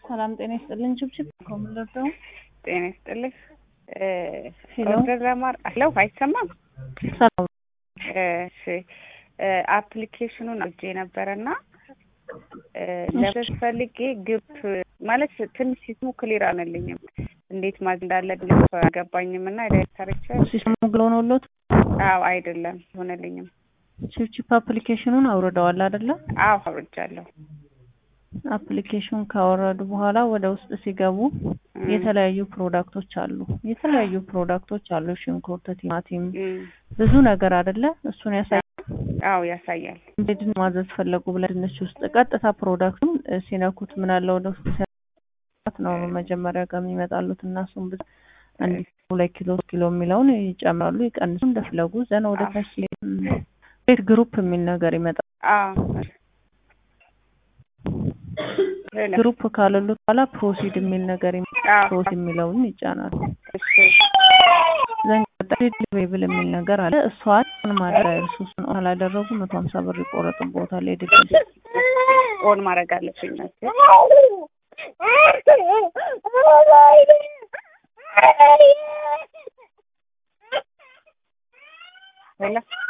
ሰላም ጤና ይስጥልን። ችብችብ ከምንለብደው ጤና ይስጥልኝ። ሄሎ ኦርደር ለማር ሄሎ፣ አይሰማም? ሰላም እሺ አፕሊኬሽኑን አውጄ ነበረና ለበስ ፈልጌ ግብ ማለት ትንሽ ሲስሙ ክሊር አልልኝም። እንዴት ማዝ እንዳለብኝ አልገባኝም እና ዳይሬክተሮች ሲስተሙ ግሎ ነውሎት አዎ አይደለም ሆነልኝም። ችብችብ አፕሊኬሽኑን አውርደዋል አይደለ? አዎ አውርጃለሁ። አፕሊኬሽን ካወረዱ በኋላ ወደ ውስጥ ሲገቡ የተለያዩ ፕሮዳክቶች አሉ። የተለያዩ ፕሮዳክቶች አሉ። ሽንኩርት፣ ቲማቲም ብዙ ነገር አይደለ? እሱን ያሳያል። አዎ ያሳያል። እንዴት ማዘዝ ፈለጉ ብለን ድንች ውስጥ ቀጥታ ፕሮዳክቱን ሲነኩት ምን አለ ወደ ውስጥ ሲያት ነው መጀመሪያ ጋር የሚመጣሉት እና እሱም ብዙ አንድ ሁለት ኪሎ ኪሎ የሚለውን ይጨምራሉ፣ ይቀንሱ እንደፈለጉ ዘና ወደ ታች ቤት ግሩፕ የሚል ነገር ይመጣል። አዎ ግሩፕ ካለሉት በኋላ ፕሮሲድ የሚል ነገር አዎ ፕሮሲድ የሚለውን ይጫናሉ። እሺ ብል የሚል ነገር አለ። እሷን ማድረግ እርሱ እሱን አላደረጉ መቶ ሀምሳ ብር ይቆረጥቦታል። የድል ኦን ማድረግ አለብኝ መሰለኝ። ሄሎ